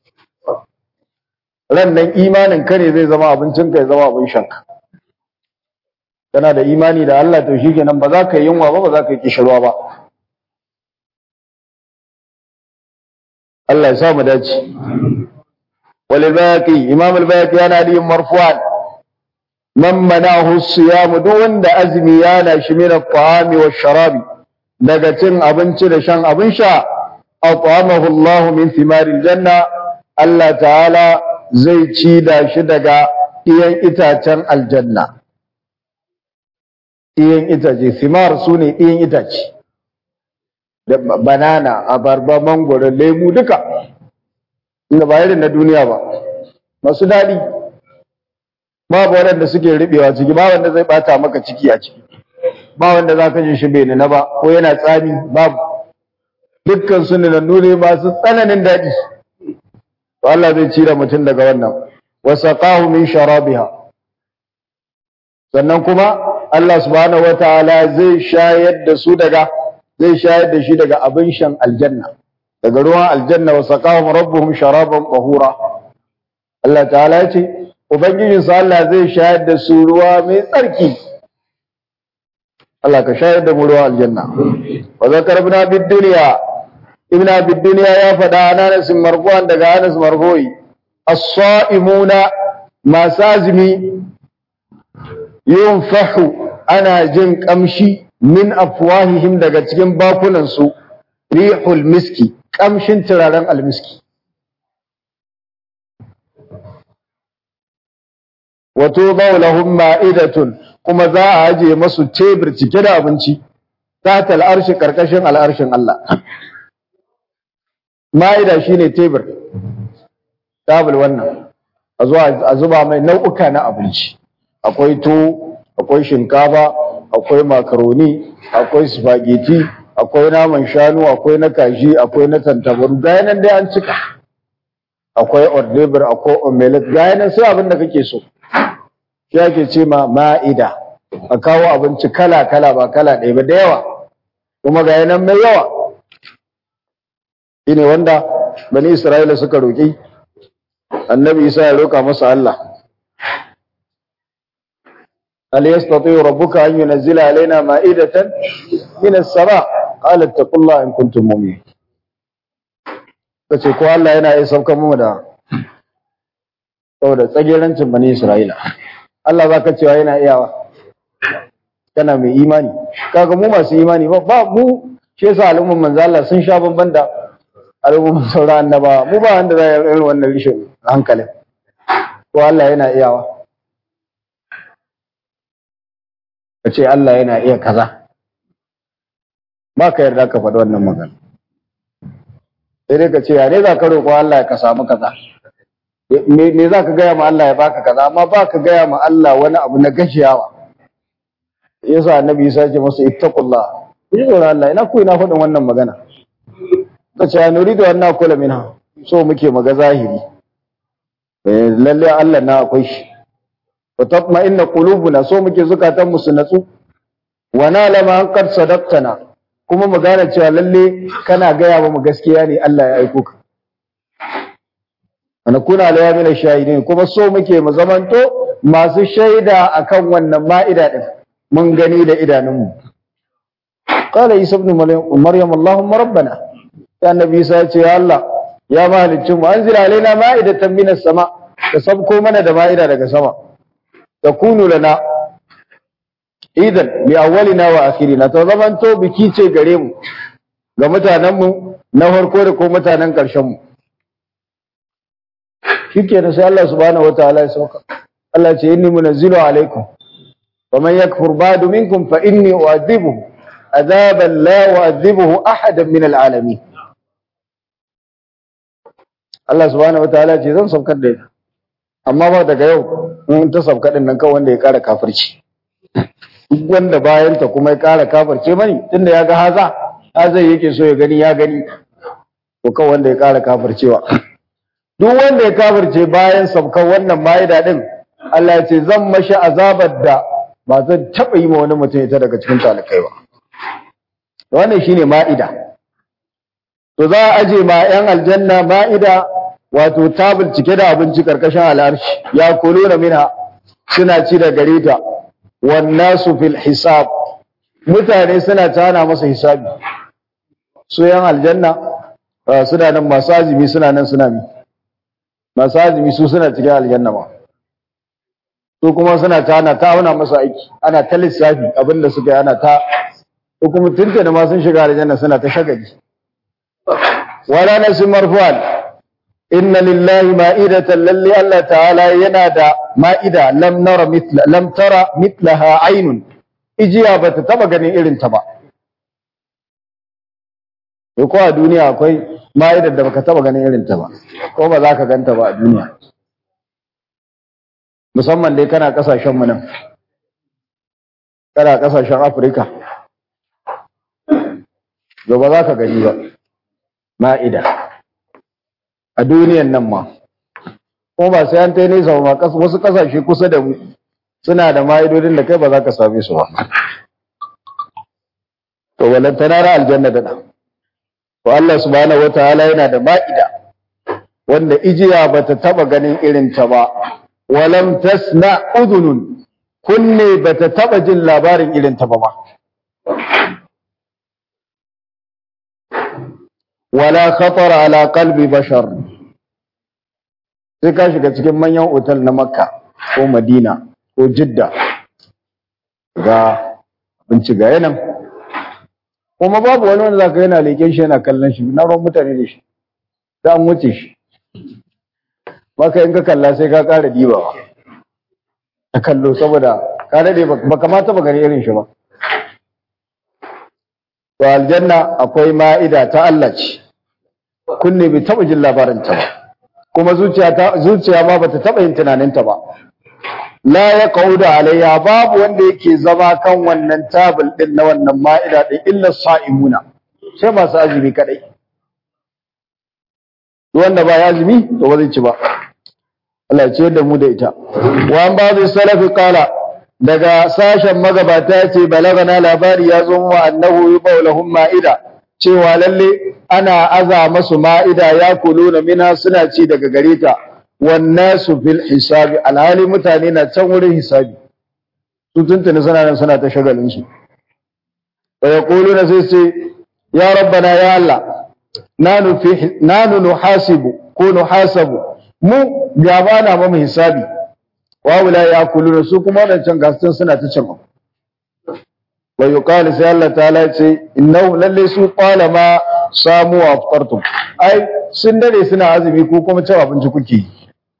ran nan imanin ka ne zai zama abincin ka ya zama abin shanka kana da imani da Allah to shikenan ba za ka yi yunwa ba ba za ka yi kishirwa ba Allah ya sa mu dace walibaqi imam al-baqi yana da marfu'an man manahu as-siyam duk wanda azmi yana shi min at-ta'ami wash-sharabi daga cin abinci da shan abin sha at'amahu Allah min thimaril janna Allah ta'ala zai ci da shi daga iyan itacen aljanna iyan itace thimar sune iyan itace da banana abarba mangoro lemu duka inda ba irin na duniya ba masu daɗi babu waɗanda suke riɓewa ciki ba wanda zai ɓata maka ciki a ciki ba wanda za ka ji shi bai nuna ba ko yana tsami babu dukkan su nunannu ne masu tsananin daɗi to Allah zai cire mutum daga wannan wa saqahu min sharabiha sannan kuma Allah subhanahu wataala zai shayar da su daga zai shayar da shi daga abin shan aljanna daga ruwan aljanna wa saqahum rabbuhum sharaban tahura Allah ta'ala ya ce ubangijin sa Allah zai shayar da su ruwa mai tsarki Allah ka shayar da mu ruwan aljanna wa zakarna bid dunya ibn abi dunya ya faɗa Anas marfu'an daga Anas marfu'i as-sa'imuna masazimi yunfahu ana jin kamshi min afwahihim daga cikin bakunansu rihul miski kamshin turaren almiski wato lahum ma'idatun kuma za a aje masu tebur cike da abinci ta al'arshi karkashin al'arshin Allah ma'ida shine tebur tabul wannan a zuwa a zuba mai nau'uka na abinci akwai tuwo akwai shinkafa akwai makaroni akwai spaghetti akwai naman shanu akwai na kaji akwai na tantabaru ga nan dai an cika akwai ordebar akwai omelet ga nan sai abin da kake so shi ake ce ma ma'ida a kawo abinci kala kala ba kala ɗaya ba da yawa kuma ga nan mai yawa shine wanda bani isra'ila suka roƙi annabi isa ya roƙa masa Allah hal yastati rabbuka an yunzila alaina ma'idatan min as-sama qala taqullaha in kuntum mu'minin kace ko Allah yana iya saukar mu da saboda tsagerancin bani Isra'ila Allah zaka cewa yana iyawa kana mai imani kaga mu masu imani ba ba mu shi yasa al'umman manzo Allah sun sha bamban da al'umman sauran annaba mu ba wanda zai irin wannan rishin hankalin ko Allah yana iyawa kace Allah yana iya kaza ba ka yarda ka faɗi wannan magana sai dai ka ce ya ne za ka roƙo Allah ya ka samu kaza me za ka gaya ma Allah ya baka kaza amma ba ka gaya ma Allah wani abu na gajiyawa yasa annabi Isa ce masa ittaqullah ji tsoron Allah ina ku ina faɗin wannan magana ka ce nuridu an nakula minha so muke maga zahiri lalle Allah na akwai shi wa tatma'inna qulubuna so muke zukatan mu su natsu wa nalama an qad sadaqtana kuma mu gane cewa lalle kana gaya mu gaskiya ne Allah ya aiko ka ana kuna la min shahidin kuma so muke mu zamanto masu shaida akan wannan ma'ida din mun gani da idanunmu qala isa ibn maryam allahumma rabbana ya annabi isa ya ce ya Allah ya mahalicci mu anzil alaina ma'idatan minas sama ka sabko mana da ma'ida daga sama takunu lana idan li awwalina wa akhirina to zamanto biki ce gare mu ga mutanen mu na farko da ko mutanen karshen mu shikenan sai Allah subhanahu wataala ya sauka Allah ce inni munazzilu alaikum ومن يكفر بعد منكم فإني أعذبه عذابا لا أعذبه أحدا من العالمين Allah subhanahu wataala ce zan saukar da ita amma ba daga yau in ta sauka din nan kawai wanda ya kara kafirci duk wanda bayan ta kuma ya kara kafirce mani tunda ya ga haza haza yake so ya gani ya gani ko kawai wanda ya kara kafircewa duk wanda ya kafirce bayan saukar wannan ma'ida din Allah ya ce zan mashi azabar da ba zan taɓa yi ma wani mutum ita daga cikin talikai ba. Wannan shi ne ma'ida. To za a aje ma ‘yan aljanna ma'ida wato tabul cike da abinci ƙarƙashin al'arshi, ya kolo na mina suna ci da gare ta, wannan su fil hisab, mutane suna tana masa hisabi. Su ‘yan aljanna suna nan masu azumi suna nan suna mi. Masu azumi su suna cikin aljanna ma. su kuma suna ta ana ta auna masa aiki ana ta lissafi abinda suka yi ana ta ko kuma tuntuna ma sun shiga aljanna suna ta shagali wala nasu marfu'an inna lillahi ma'idatan lalli Allah ta'ala yana da ma'ida lam nara mithla lam tara mithlaha aynun ijiya bata taba ganin irin ta ba ko a duniya akwai ma'idar da baka taba ganin irin ta ba ko ba za ka ganta ba a duniya musamman dai kana kasashen mu nan kana kasashen Afirka to ba za ka gani ba ma'ida a duniyan nan ma ko ba sai an tai nesa ba wasu kasashe kusa da mu suna da ma'idodin da kai ba za ka same su ba to walantana ra aljanna da da to Allah subhanahu wataala yana da ma'ida wanda ijiya bata taba ganin irin ta ba walam tasna udhunun kunne bata taba jin labarin irin ta ba ma wala khatara ala qalbi bashar sai ka shiga cikin manyan otal na makka ko madina ko jidda ga abinci ga yanan kuma babu wani wanda zaka yana leken shi yana kallon shi na ruwan mutane da shi da an wuce shi baka in ka kalla sai ka ƙara dibawa ta kallo saboda ka daɗe ba kamata ba gani irin shi ba to aljanna akwai ma'ida ta Allah ce kunne bai taɓa jin labarin ta ba kuma zuciya ta zuciya ma bata taɓa yin tunanin ta ba la ya qauda alayya babu wanda yake zama kan wannan tabul din na wannan ma'ida din illa sa'imuna sai masu azumi kadai wanda ba ya azumi to ba zai ci ba Allah ya ce da mu da ita wa an ba'd salafi qala daga sashen magabata ce balagana labari ya zo wa annahu yubawlahum ma'ida cewa lalle ana aza masu ma'ida ya kuluna mina suna ci daga gare ta wannasu fil hisabi alhali mutane na can wurin hisabi su tuntuni suna nan suna ta shagalin su wa yaquluna sai sai ya rabbana ya Allah nanu fi nanu nuhasibu ko nuhasabu mu gaba na mu hisabi wa wala yakuluna su kuma wadancan gastin suna ta cin wa yuqalu sai Allah ta'ala ce innahu lalle su qala ma samu wa aftartum ai sun dade suna azumi ko kuma cin abinci kuke yi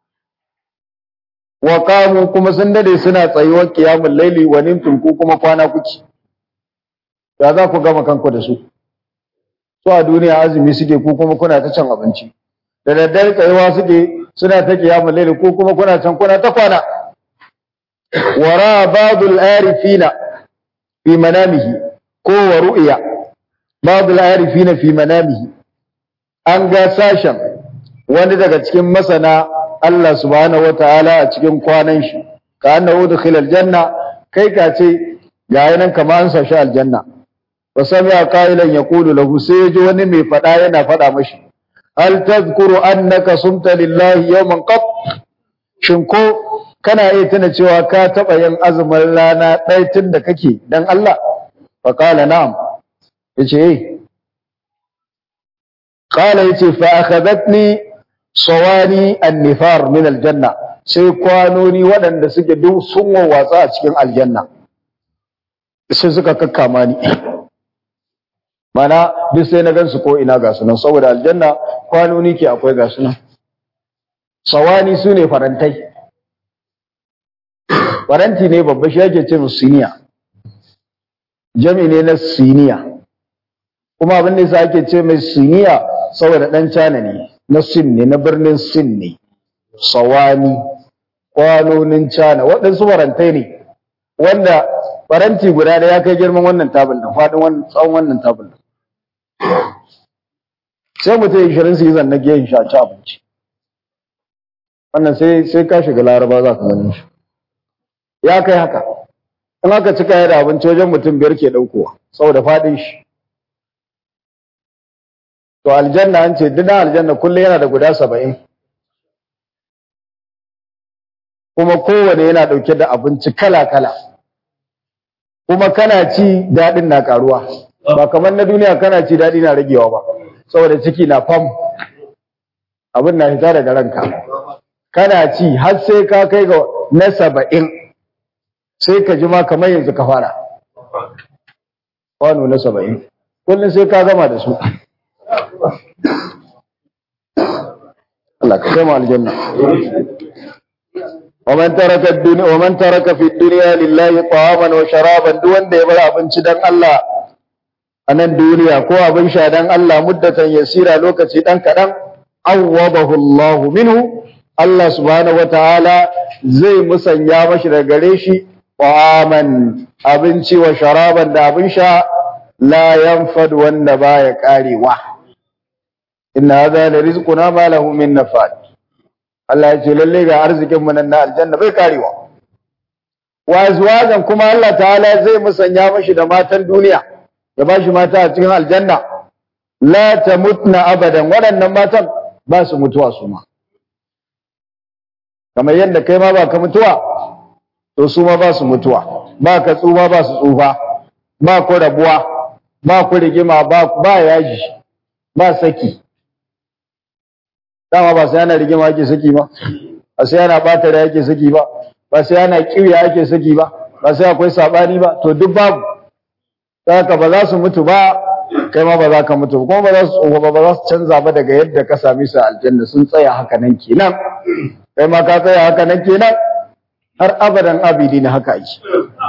wa qamu kuma sun dade suna tsayuwar qiyamul laili wa nimtum ko kuma kwana kuke ya za ku gama kanku da su su a duniya azumi suke ko kuma kuna ta cin abinci da daddare tsayuwa suke suna ta qiyamul laili ko kuma kuna can kuna ta kwana wara ba'dul arifina fi manamihi ko wa ru'ya ba'dul arifina fi manamihi an ga sashen wani daga cikin masana Allah subhanahu wataala a cikin kwanan shi ka annahu dukhila aljanna kai ka ce ga nan kamar an sashi aljanna wa sami'a qailan yaqulu lahu sai ji wani mai fada yana fada mashi hal tadhkuru annaka sumta lillahi yawman qat shin ko kana iya tuna cewa ka taba yin azumin rana ɗaya tun da kake dan Allah fa qala na'am yace eh qala yace fa akhadatni sawani annifar min aljanna sai kwanoni waɗanda suke duk sun wawatsa a cikin aljanna sai suka kakkama ni mana duk sai na gansu ko ina ga sunan saboda aljanna kwanoni ke akwai ga sunan sawani su ne farantai faranti ne babba shi ake ce siniya jami ne na siniya kuma abin da yasa ake ce mai siniya saboda ɗan cana ne na sin ne na birnin sin ne sawani kwanonin cana waɗansu farantai ne wanda faranti guda da ya kai girman wannan tabul da faɗin tsawon wannan tabul sai mutum ishirin su yi zanna giyan shi a ci abinci wannan sai sai ka shiga laraba za ka gani shi ya kai haka in aka cika ya da abinci wajen mutum biyar ke ɗaukowa saboda faɗin shi To aljanna an ce duk aljanna kullum yana da guda saba'in. Kuma kowane yana ɗauke da abinci kala-kala. Kuma kana ci daɗin na ƙaruwa. Ba kamar na duniya kana ci daɗi na ragewa ba. Saboda ciki na fam. Abin na fita daga ranka. Kana ci har sai ka kai ga na saba'in. Sai ka ji ma kamar yanzu ka fara. Kwano na saba'in. Kullum sai ka gama da su. Allah ka kai mu aljanna ومن ترك الدنيا ومن ترك في الدنيا لله طعاما وشرابا duk wanda ya bar abinci dan Allah a nan duniya ko abin sha dan Allah muddatan yasira lokaci dan kadan awwadahu Allah minhu Allah subhanahu wataala zai musanya mashi daga gare shi ta'aman abinci wa sharaban da abin sha la yanfad wanda baya karewa inna hadha la rizquna ma lahu min nafad Allah ya ce lalle ga arzikin mu nan na aljanna bai karewa wa azwajan kuma Allah ta'ala zai musanya mashi da matan duniya ya bashi mata a cikin aljanna la tamutna abadan waɗannan matan ba su mutuwa su ma kamar yadda kai ma ba ka mutuwa to su ma ba su mutuwa ba ka tsufa ba su tsufa ba ku rabuwa ba ku rigima ba ba yaji ba saki dama ba sai ana rigima ake saki ba ba sai ana bata da yake saki ba ba sai ana kiwiya ake saki ba ba sai akwai sabani ba to duk babu saka ba za su mutu ba kai ma ba za ka mutu kuma ba za su tsoho ba ba za su canza ba daga yadda ka sami su aljanna sun tsaya haka nan kenan kai ma ka tsaya haka nan kenan har abadan abidi na haka yi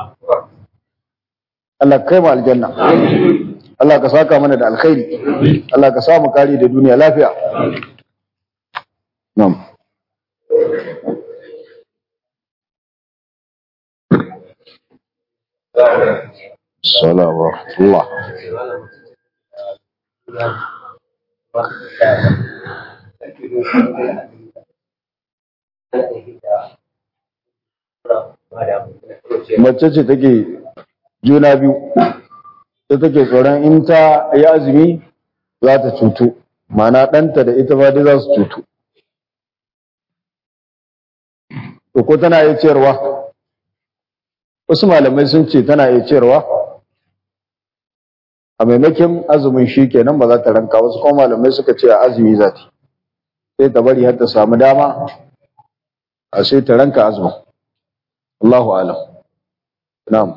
Allah kai mu aljanna Allah ka saka mana da alkhairi Allah ka samu kari da duniya lafiya Na'am Assalamu wa rahmatullah mace ce take juna biyu ta take tsoron in ta yi azumi za ta cutu mana ɗanta da ita ba dai za su cutu to ko tana yi ciyarwa wasu malamai sun ce tana iya ciyarwa a maimakin azumin shi kenan ba za ta ranka wasu kuma malamai suka ce a azumi za ta sai ta bari har ta samu dama a sai ta ranka azumin Allahu alam na'am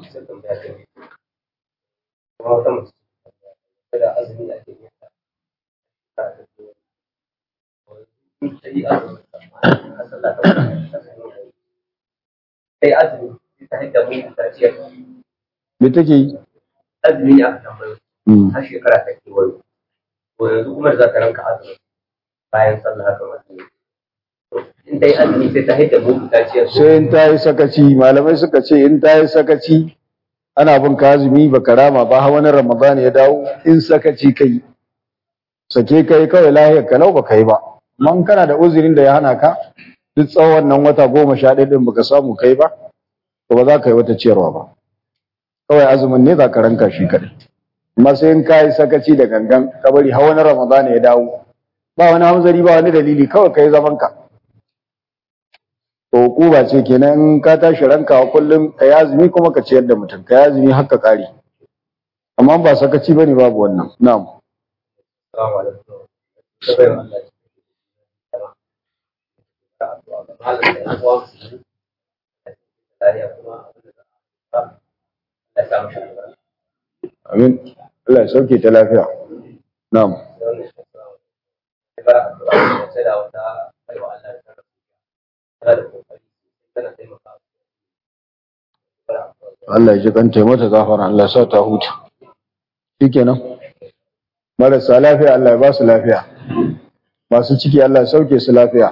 kai azumi ta hidda mun ta ciyar me take yi azumi ne aka tambayo Mm. har shekara ta kewayo to yanzu kuma da za ta ranka azumi bayan sallah haka azumi in ta yi azumi sai ta hidda mun ta ciyar sai in ta yi sakaci malamai suka ce in ta yi sakaci ana bin ka azumi ba karama ba har wani ramadan ya dawo in sakaci kai sake kai kawai lahiyar kalau ba kai ba man kana da uzurin da ya hana ka duk tsawon nan wata goma sha ɗaya ɗin baka samu kai ba to ba za ka yi wata ciyarwa ba kawai azumin ne za ka ranka shi kaɗai amma sai in ka yi sakaci da gangan ka bari har wani ramadan ya dawo ba wani hamzari ba wani dalili kawai ka yi zaman ka to hukuma ce kenan in ka tashi rankawa kullum ka yi azumi kuma ka ciyar da mutum ka yi azumi har ka kare amma ba sakaci bane babu wannan na'am Assalamu alaikum. Ta bai wa Allah cikin ta addu'a ga malam da yan uwa musulmi. Lafiya kuma abin da za a Allah ya sa mu shugaba. amin Allah ya sauke ta lafiya na'am Da wannan shi assalamu alaikum. Sai bara addu'a sai da wata bai wa Allah ta tana da kokari tana taimaka. Bara addu'a. Allah ya ji kanta ya mata gafara Allah ya sa ta huta shikenan marasa lafiya Allah ya ba su lafiya masu ciki Allah ya sauke su lafiya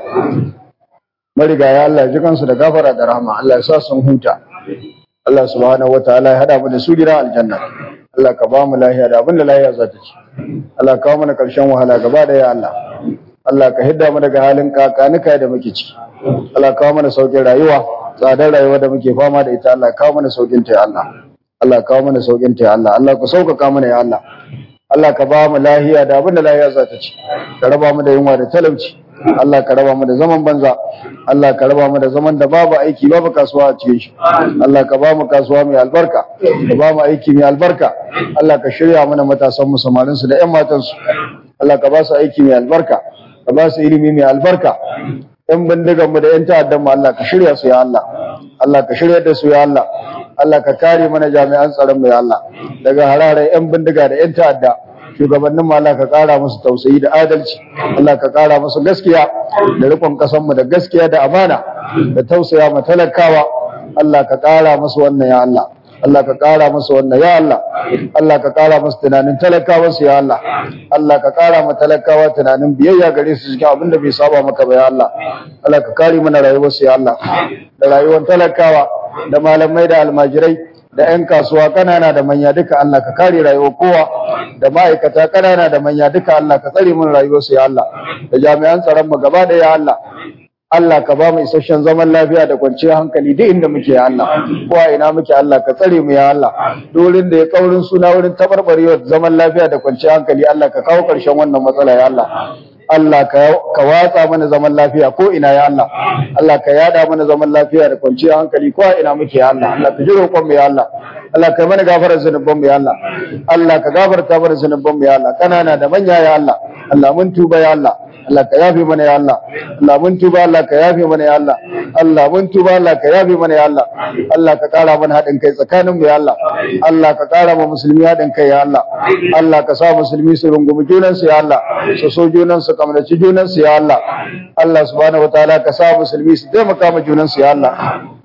marigaya Allah ya ji kansu da gafara da rahama Allah ya sa sun huta Allah subhanahu wataala ya hada mu da su gidan aljanna Allah ka ba mu lafiya da abin da lafiya za ta ci Allah ka kawo mana karshen wahala gaba da ya Allah Allah ka hidda mu daga halin kakanika da muke ciki Allah ka kawo mana saukin rayuwa tsadar rayuwa da muke fama da ita Allah ka kawo mana saukin ta ya Allah Allah ka kawo mana saukin ta ya Allah Allah ka sauƙaƙa mana ya Allah Allah ka ba mu lahiya da abin da lahiya za ta ci ka raba mu da yunwa da talauci Allah ka raba mu da zaman banza Allah ka raba mu da zaman da babu aiki babu kasuwa a cikin shi Allah ka ba mu kasuwa mai albarka ka ba mu aiki mai albarka Allah ka shirya mana matasan mu samarin su da ƴan matan su Allah ka ba su aiki mai albarka ka ba su ilimi mai albarka ƴan bindigan mu da ƴan ta'addan mu Allah ka shirya su ya Allah Allah ka shirya da su ya Allah Allah ka kare mana jami'an tsaron mu ya Allah daga hararar ƴan bindiga da ƴan ta'adda shugabannin mu Allah ka kara musu tausayi da adalci Allah ka kara musu gaskiya da rikon kasan mu da gaskiya da amana da tausaya ma talakawa Allah ka kara musu wannan ya Allah Allah ka kara musu wannan ya Allah Allah ka kara musu tunanin talakawa su ya Allah Allah ka kara ma talakawa tunanin biyayya gare su cikin abin da bai saba maka ba ya Allah Allah ka kare mana rayuwar su ya Allah da rayuwar talakawa da malamai da almajirai da 'yan kasuwa kanana da manya duka Allah ka kare rayuwar kowa da ma'aikata kanana da manya duka Allah ka tsare mun rayuwarsu ya Allah da jami'an tsaron mu gaba da ya Allah Allah ka ba mu isasshen zaman lafiya da kwanciyar hankali duk inda muke ya Allah ko a ina muke Allah ka tsare mu ya Allah dorin da ya kaurin suna wurin tabarbarewar zaman lafiya da kwanciyar hankali Allah ka kawo karshen wannan matsala ya Allah Allah ka watsa mana zaman lafiya ko ina ya Allah Allah ka yada mana zaman lafiya da kwanciyar hankali ko a ina muke ya Allah Allah ka ji roƙon mu ya Allah Allah ka mana gafarar zunuban mu ya Allah Allah ka gafarta mana zunuban mu ya Allah kanana da manya ya Allah Allah mun tuba ya Allah Allah ka yafe mana ya Allah Allah mun tuba Allah ka yafe mana ya Allah Allah mun tuba Allah ka yafe mana ya Allah Allah ka kara mana haɗin kai tsakanin mu ya Allah Allah ka kara ma musulmi haɗin kai ya Allah Allah ka sa musulmi su rungumi junan su ya Allah su so junan su kamnaci junan su ya Allah Allah subhanahu wataala ka sa musulmi su taimaka ma junan su ya Allah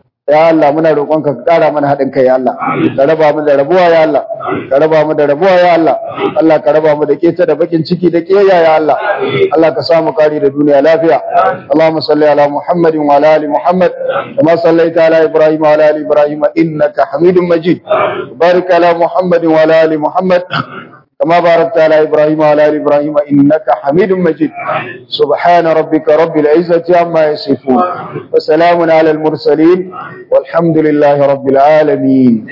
ya Allah muna roƙonka ka ƙara mana haɗin kai ya Allah ka raba mu da rabuwa ya Allah ka raba mu da rabuwa ya Allah Allah ka raba mu da keta da bakin ciki da kiyaya ya Allah Allah ka samu kari da duniya lafiya Allahumma salli ala Muhammadin wa ala ali Muhammad kama sallaita ala Ibrahim wa ala ali Ibrahim innaka Hamidum Majid barik ala Muhammadin wa ala ali Muhammad كما باركت على إبراهيم وعلى آل إبراهيم إنك حميد مجيد سبحان ربك رب العزة عما يصفون وسلام على المرسلين والحمد لله رب العالمين